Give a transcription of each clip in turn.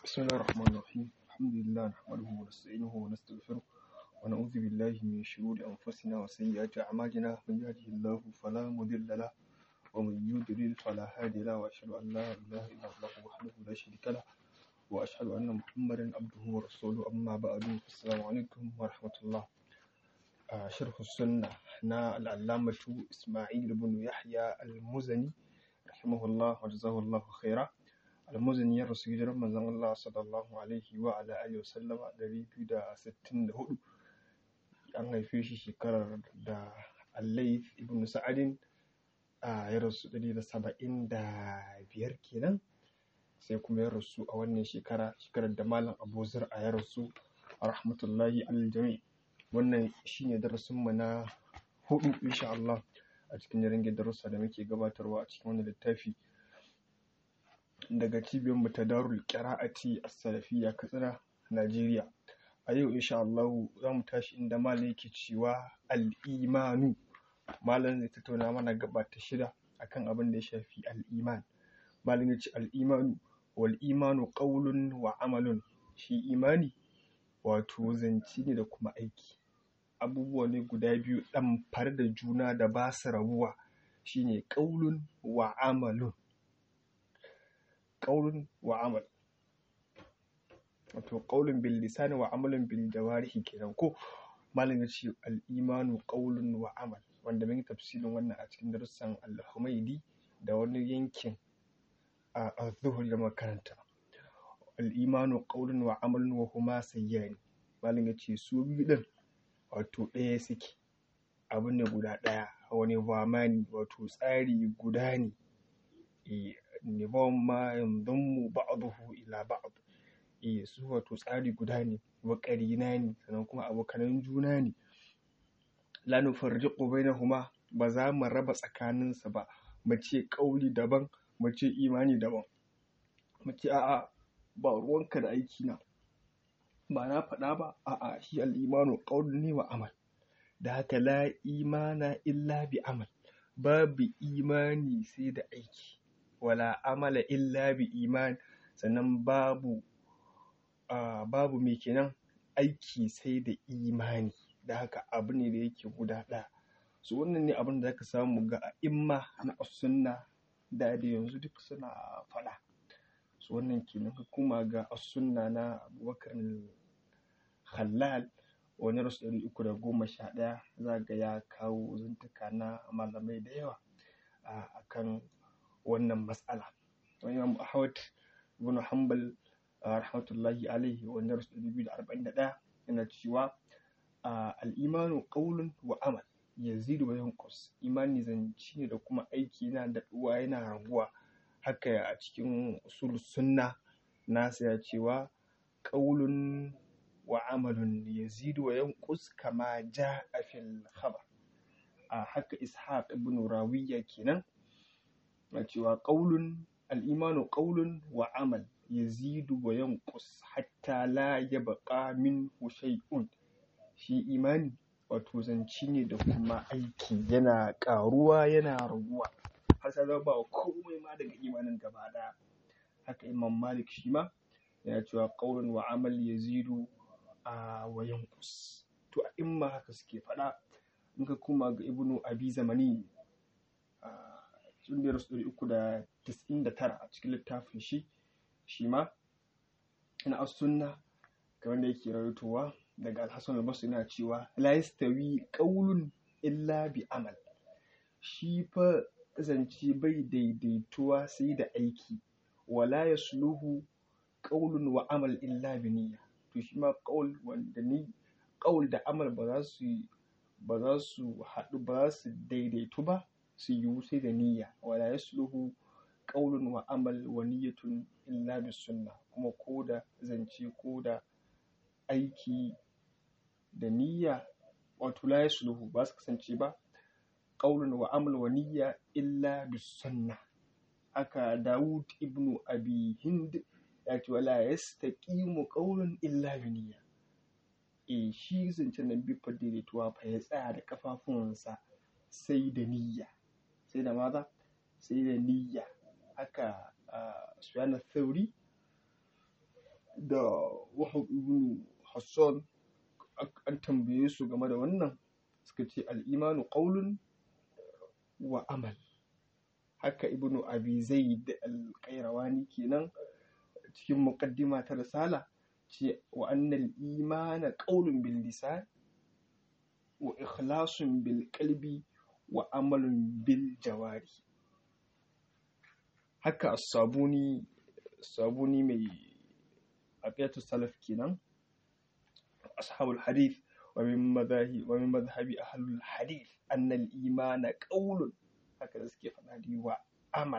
بسم الله الرحمن الرحيم الحمد لله نحمده ونستعينه ونستغفره ونعوذ بالله من شرور أنفسنا وسيئات أعمالنا من يهده الله فلا مضل له ومن يضلل فلا هادي له وأشهد أن لا إله إلا الله وحده لا شريك له وأشهد أن محمدا عبده ورسوله أما بعد السلام عليكم ورحمة الله آه، شرح السنة نا العلامة إسماعيل بن يحيى المزني رحمه الله وجزاه الله خيرا almuzini ya rasu hijirar manzon Allah sallallahu alaihi wa ala alihi wasallama ɗari biyu da sittin da hudu an haife shi shekarar da Allaith ibn Sa'adin a ya rasu ɗari da saba'in da biyar kenan sai kuma ya rasu a wannan shekara shekarar da Malam Abu Zur'a ya rasu a rahmatullahi alal jami wannan shine darasin mu na hudu insha Allah a cikin jarin darussa da muke gabatarwa a cikin wannan littafi daga cibiyar mu ta Darul Qira'ati As-Salafiyya Katsina Najeriya a yau insha Allah za mu tashi inda malam yake cewa al-imanu malam zai tattauna mana gaba ta shida akan abin da ya shafi al-iman malam ya ce al-imanu wal imanu qawlun wa amalun shi imani wato zance ne da kuma aiki abubuwa ne guda biyu ɗan far da juna da ba su rabuwa shine qawlun wa amalun ƙaunin wa amal wato ƙaunin bil lisani wa amalin bil jawarihi kenan ko malam ya ce al-imanu ƙaunin wa amal wanda mun yi tafsirin wannan a cikin darussan al-humaidi da wani yankin a az-zuhur da makaranta al-imanu ƙaunin wa amalin wa huma sayyani malam ya ce su biyu din wato ɗaya suke abu ne guda ɗaya wani zamani wato tsari guda ne nizam ma yanzammu ba'dahu ila ba'd eh su wato tsari guda ne wa qarina ne sannan kuma abokanan juna ne la nufarriqu bainahuma ba za mu raba tsakanin su ba mu ce kauli daban mu ce imani daban mu ce a'a ba ruwanka da aiki na ba na faɗa ba a'a shi al-imanu qaulun ne wa amal da haka la imana illa bi amal babu imani sai da aiki wala amala illa bi iman sannan babu uh, babu me kenan aiki sai da imani da haka abu ne da yake guda ɗaya so wannan ne abin da zaka samu ga imma na sunna da da yanzu duk suna faɗa so wannan kenan kuma ga sunna na abubakar khallal wani rasu ɗari uku da goma sha ɗaya za ga ya kawo zantuka na malamai da yawa a kan wannan matsala imam ahmad ibn hanbal rahmatullahi alaihi wanda rasu ɗari biyu da arba'in da ɗaya yana cewa al'imanu ƙaulun wa amal yazidu wa yanqus imani zance ne da kuma aiki yana daɗuwa yana raguwa haka a cikin usul sunna nasa ya cewa ƙaulun wa amalun yazidu wa yanqus kama ja'a fil khabar a haka ishaq ibn rawiya kenan na cewa ƙaulun al'imanu ƙaulun wa amal yazidu wa yanqus hatta la yabqa min shay'un shi imani wato zanci ne da kuma aiki yana ƙaruwa yana raguwa har sai ba komai ma daga imanin gaba ɗaya haka imam malik shi ma yana cewa ƙaulun wa amal yazidu a wa yanqus to a imma haka suke faɗa in ka kuma ga ibnu abi zamani sun da rasu uku da tis'in da tara a cikin littafin shi shi ma na as-sunna kamar da yake rawaitowa daga al-hasan al-basri yana cewa la yastawi qawlun illa bi amal shi fa zance bai daidaituwa sai da aiki wala yasluhu qawlun wa amal illa bi niyya to shi ma qawl wanda ni qawl da amal ba za su ba za su haɗu ba za su daidaitu ba su yiwu sai da niyya wala yasluhu qaulun wa amal wa niyyatun illa bis sunna kuma ko da zance ko da aiki da niyya wato la yasluhu ba su kasance ba qaulun wa amal wa niyya illa bis sunna aka Dawud ibnu Abi Hind ya ce wala yastaqimu qaulun illa bi niyya eh shi zancen nan bi fa daidaituwa fa ya tsaya da kafafunsa sai da niyya sai da maza sai da niyya haka sufyan thauri da wahab ibn hassan an tambaye su game da wannan suka ce al'imanu ƙaulun wa amal haka ibn abi zaid al-qayrawani kenan cikin muqaddima ta risala ce wa annal imana qaulun bil lisan wa ikhlasun bil qalbi wa amalun bil jawari haka as-sabuni sabuni mai aqiyatu salaf kenan ashabul hadith wa min madhahi wa min madhhabi ahlul hadith anna al-imana qaulun haka da suke faɗa wa amal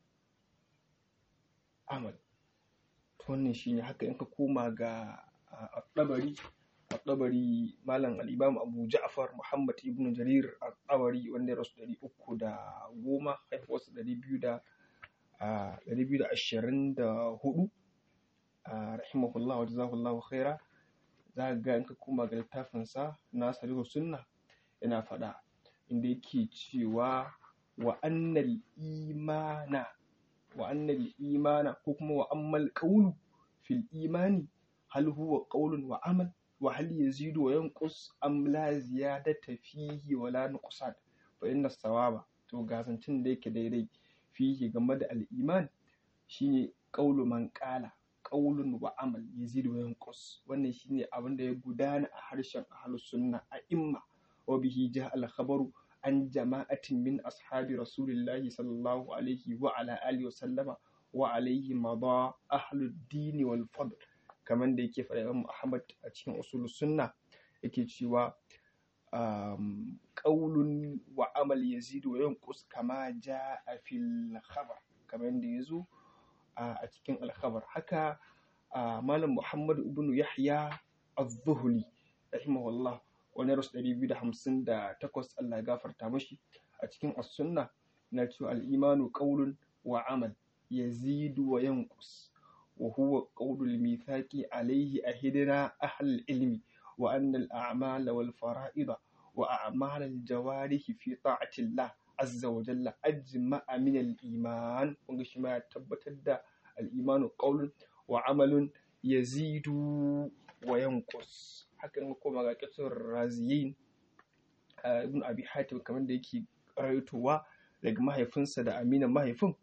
amal wannan shine haka in ka koma ga ɗabari ɗabari malam al'imam abu ja'far muhammad ibn jarir ɗabari wanda ya rasu ɗari uku da goma haifuwarsa ɗari biyu da ɗari biyu da ashirin da hudu rahimahullah wa jazahullahu khaira za ga in ka koma ga littafinsa na sarihu sunna yana faɗa inda yake cewa wa annal imana wa annal imana ko kuma wa ammal qawlu fil imani hal huwa qawlun wa amal wa hal yazidu wa yanqus am la ziyadata fihi wa la nuqsan fa inna sawaba to gazancin da yake daidai fihi game da al iman shine qawlu man qala qawlun wa amal yazidu wa yanqus wannan shine abin da ya gudana a harshen ahlus sunna a imma wa bihi ja al khabaru an jama'atin min ashabi rasulillahi sallallahu alaihi wa ala alihi wa sallama wa alaihi mada ahlud dini wal fadl kamar da yake faɗa Imam Ahmad a cikin usulus sunna yake cewa qaulun wa amal yazidu wa yanqus kama jaa fil khabar kamar da yazo a cikin al khabar haka malam Muhammad ibn Yahya az-Zuhli rahimahullah wani rasu ɗari biyu da hamsin da takwas Allah ya gafarta mashi a cikin as-sunna na cewa al-imanu qawlun wa amal yazidu wa yanqus wa huwa qawlul mithaqi alayhi ahidna ahl ilmi wa anna al-a'mala wal fara'ida wa a'mal al-jawarihi fi ta'ati Allah azza wa jalla ajma'a min al-iman kun ga shi ma ya tabbatar da al-imanu qawlun wa amalun yazidu wa yanqus hakan koma ga kisar raziyin ibn abi hatim kamar da yake rayotowa daga mahaifinsa da aminan mahaifin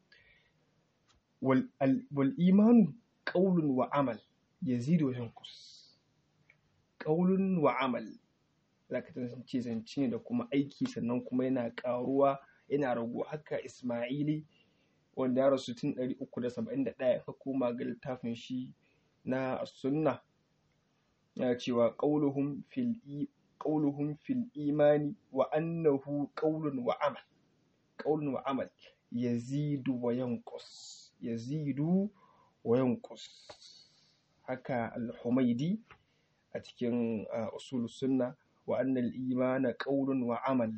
wal imanu qaulun wa amal yazidu wa yanqus qaulun wa amal zaka tantance zance ne da kuma aiki sannan kuma yana karuwa yana ragu haka isma'ili wanda ya rasu tun 371 ka koma ga littafin shi na sunna yana cewa qauluhum fil qauluhum fil imani wa annahu qaulun wa amal qaulun wa amal yazidu wa yanqus yazidu wa yanqus haka al-humaidi a cikin usul sunna wa annal imana qaulun wa amal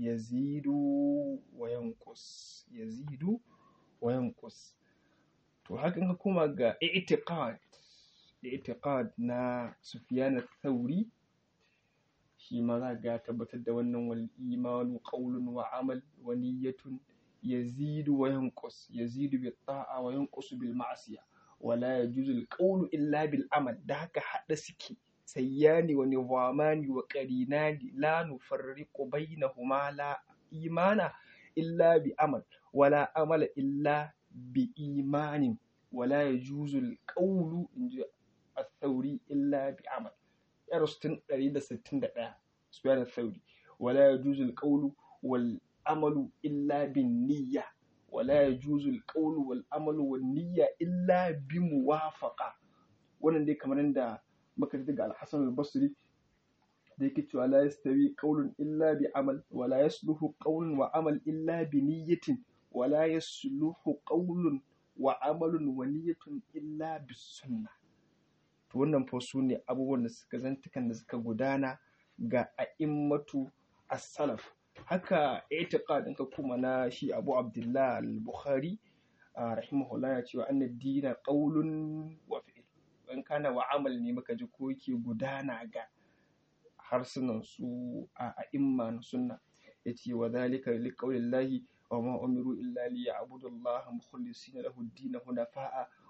yazidu wa yanqus yazidu wa yanqus to hakan ka kuma ga i'tiqad i'tiqad na Sufyan al-Thawri shi ma za ga tabbatar da wannan wal imanu qawlun wa amal wa niyyatun yazidu wa yanqus yazidu bi ta'a wa yanqus bil ma'siya wa la yajuzu al qawlu illa bil amal da haka hada suke sayyani wa nizamani wa qarinani la nufarriqu bainahuma la imana illa bi amal wala amala illa bi imanin wala yajuzu al qawlu inji الثوري إلا بعمل يرستن قريدة ستين دقيقة سبحان الثوري ولا يجوز القول والعمل إلا بالنية ولا يجوز القول والعمل والنية إلا بموافقة wannan dai kamar yadda muka ji daga al-Hasan al-Basri da yake cewa la yastawi qawlun illa bi amal wa la yasluhu qawlun wa amal illa bi niyyatin wa la yasluhu qawlun wa amalun wa niyyatun illa bis sunnah to wannan fa su ne abubuwan da suka zantukan da suka gudana ga a'immatu as-salaf haka i'tiqad ɗinka kuma na shi Abu Abdullah al-Bukhari rahimahullah ya cewa anna dina qaulun wa fi'l in kana wa amal ne muka ji ko yake gudana ga harsunan su a a'imma na sunna yace wa dhalika liqaulillahi wa ma umiru illa liya'budu Allah mukhlisina lahu ad-din hunafa'a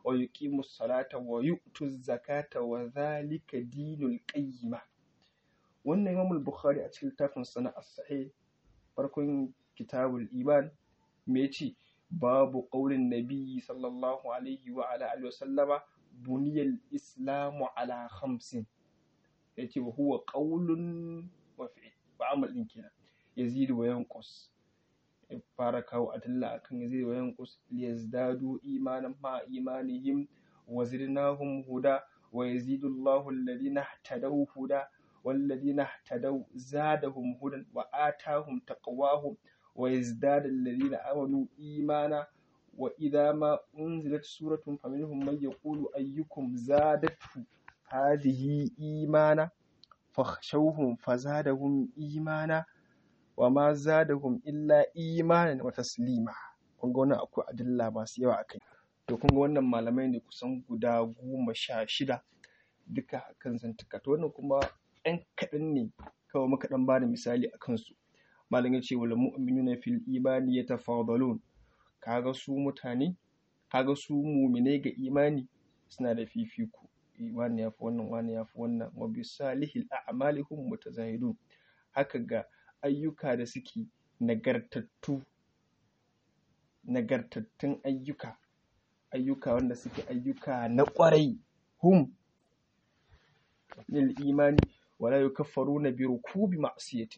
wa yuqimu salata wa yu'tu zakata wa zalika dinul qayyima wannan Imam al-Bukhari a cikin littafin sana as-sahih farkon kitabul iman me yace babu qaulin nabi sallallahu alaihi wa ala alihi wa sallama buniyal islamu ala khamsin yace wa huwa qaulun wa fi'l wa amal din kenan yazidu wa yanqus fara kawo adilla akan yazidu wa yanqus liyazdadu imanan ma imanihim wa zidnahum huda wa yazidu Allahu alladhina ihtadaw huda والذين اهتدوا زادهم هدى وآتاهم تقواهم ويزداد الذين آمنوا إيمانا وإذا ما أنزلت سورة فمنهم من يقول أيكم زادته هذه إيمانا فاخشوهم فزادهم إيمانا وما زادهم إلا إيمانا وتسليما kun ga wannan akwai adilla masu yawa akai to kun ga wannan malamai ne kusan guda goma sha shida duka kan zantuka to wannan kuma ɗan kaɗan ne kawai muka ɗan bada misali a kansu malam ya ce wal mu'minuna fil imani yatafadalun kaga su mutane kaga su mu'minai ga imani suna da fifiko wani ya fi wannan wani ya fi wannan wa bi salihil a'malihum mutazahidun haka ga ayyuka da suke nagartattu nagartattun ayyuka ayyuka wanda suke ayyuka na ƙwarai hum lil imani wala yukaffaruna bi rukubi ma'siyatin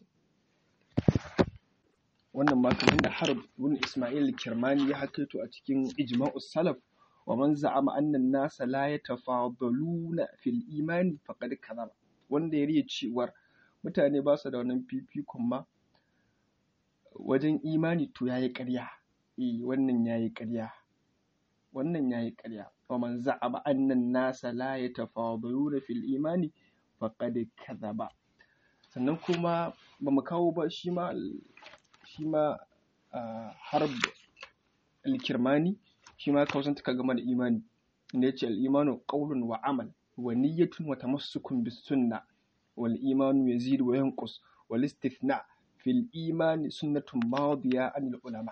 wannan ma kamar da harb ibn isma'il kirmani ya hakaito a cikin ijma'us salaf wa man za'ama anna an-nasa la yatafadaluna fil imani faqad kadhaba wanda ya riya cewar mutane ba su da wannan fifikon ma wajen imani to yayi ƙarya eh wannan yayi ƙarya wannan yayi ƙarya wa man za'ama anna an-nasa la yatafadaluna fil imani faqad kadhaba sannan kuma ba mu kawo ba shi ma shi ma harb al-kirmani shi ma kawo ka game da imani inda yace al-imanu qawlun wa amal wa niyyatun wa tamassukun bis sunna wal imanu yazidu wa yanqus wal istithna fil imani sunnatun madiya anil ulama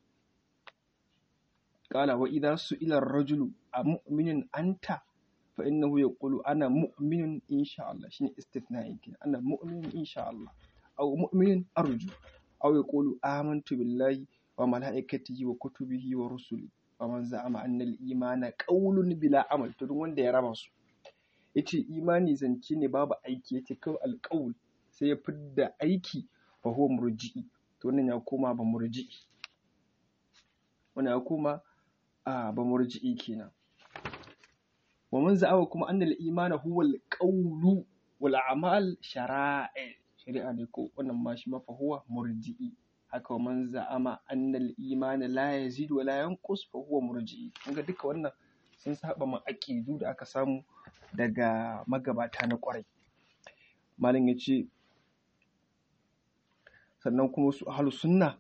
قال وإذا سئل الرجل أمؤمن أنت فإنه يقول أنا مؤمن إن شاء الله شنو استثناء يمكن أنا مؤمن إن شاء الله أو مؤمن أرجو أو يقول آمنت بالله وملائكته وكتبه ورسله ومن زعم أن الإيمان قول بلا عمل تدون wanda ya raba su yace imani zance ne babu aiki yace kawai alƙaul sai ya fidda aiki fa huwa murji'i to wannan ya koma ba murji'i wannan ya koma a ba murji'i kenan wa man za'awa kuma annal imana huwa al-qawlu wal a'mal shara'i shari'a ne ko wannan ma shi mafa huwa murji'i haka wa man za'ama annal imana la yazid wa la yanqus fa huwa murji'i kun ga duka wannan sun saba ma aqidu da aka samu daga magabata na kwarai malam yace sannan kuma su ahlus sunna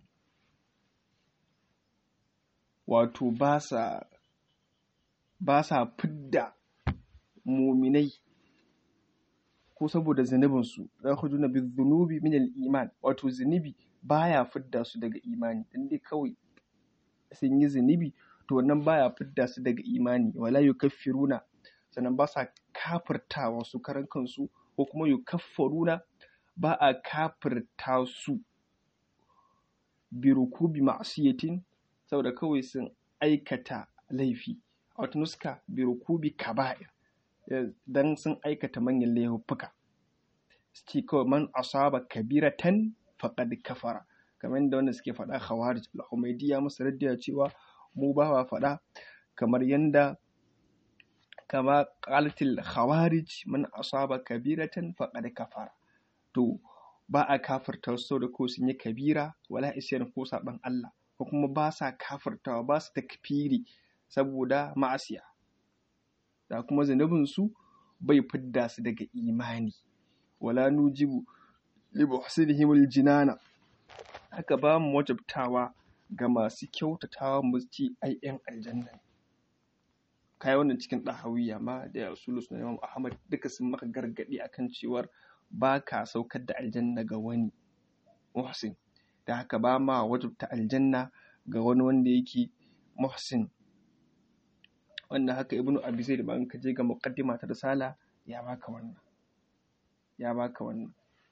wato ba sa ba sa fidda muminai ko saboda zunubinsu za ku juna bi zunubi min iman wato zunubi baya fidda su daga imani dan dai kawai sun yi zunubi to wannan baya fidda su daga imani wala yukaffiruna sannan ba sa kafirtawa su karan kansu ko kuma yukaffaruna ba a kafirta su bi rukubi ma'siyatin saboda kawai sun aikata laifi a wata nuska bi rukubi kaba'ir dan sun aikata manyan laifuffuka suke kawai man asaba kabiratan faqad kafara kamar yadda wanda suke faɗa khawarij al-humaydi ya musu raddiya cewa mu ba wa faɗa kamar yanda kama qalatil khawarij man asaba kabiratan faqad kafara to ba a kafirta su da ko sun yi kabira wala isyan ko saban Allah ko kuma ba sa kafirtawa ba su takfiri saboda ma'asiya da kuma zunubinsu bai fidda su daga imani wala nujibu li muhsinihim jinana haka ba mu wajabtawa ga masu kyautatawa mu ci ai yan aljanna kai wannan cikin dahawiya ma da rasulus na imam ahmad duka sun maka gargadi akan cewar ba ka saukar da aljanna ga wani muhsin da haka ba ma wajabta aljanna ga wani wanda yake muhsin wannan haka ibnu abi zaid ba in ka je ga muqaddima ta risala ya baka wannan ya baka wannan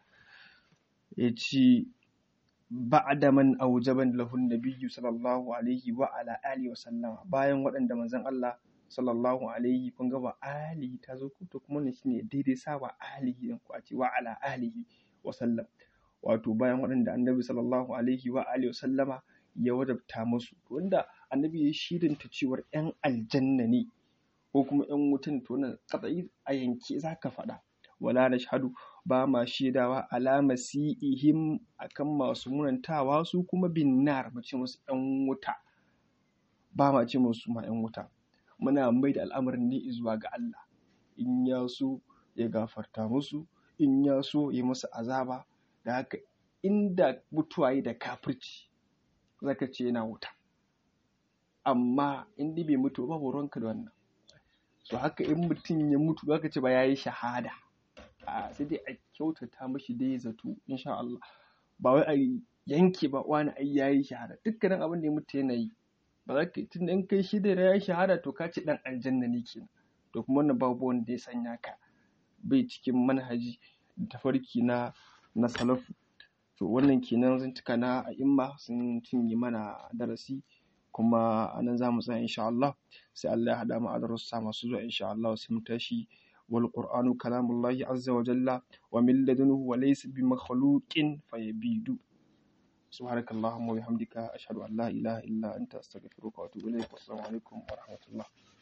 yace ba'da man aujaban lahu nabiyyu sallallahu alaihi wa ala alihi wa sallama bayan waɗanda manzon Allah sallallahu alaihi kun ga wa alihi ta zo to kuma ne shine daidai sa wa alihi din ku a ce wa ala alihi wa sallam wato bayan waɗanda annabi sallallahu alaihi wa alihi wa sallama ya wajabta musu wanda annabi ya shirinta cewar yan aljanna ne ko kuma yan wutan to nan katsayi a yanke zaka faɗa wala nashhadu ba ma shaidawa alama si'ihim akan masu munantawa su kuma bin nar mu ce musu yan wuta ba ma ce musu ma yan wuta muna mai da al'amarin ne zuwa ga Allah in ya so ya gafarta musu in ya so ya musu azaba da haka inda mutuwa yi da kafirci zaka ce yana wuta amma in dai bai mutu ba ruwanka da wannan so haka in mutum ya mutu zaka ce ba ya yi shahada a sai dai a kyautata mashi dai zato insha Allah ba wai a yanke ba wani ai yayi shahada dukkanin abin da ya mutu yana yi ba za ka tun in kai shi da ya shahada to ka ci dan aljanna ne kenan to kuma wannan babu wanda ya sanya ka bai cikin manhaji da tafarki na na salafu to wannan kenan zantuka na a'imma sun cinye mana darasi kuma a nan za mu tsaya insha Allah sai Allah ya haɗa mu a darussa masu zuwa insha Allah sai mu tashi wal qur'anu kalamullahi azza wa jalla wa min ladunhu wa laysa bi makhluqin fayabidu سبحانك اللهم وبحمدك أشهد أن لا إله إلا أنت أستغفرك وأتوب إليك والسلام عليكم ورحمة الله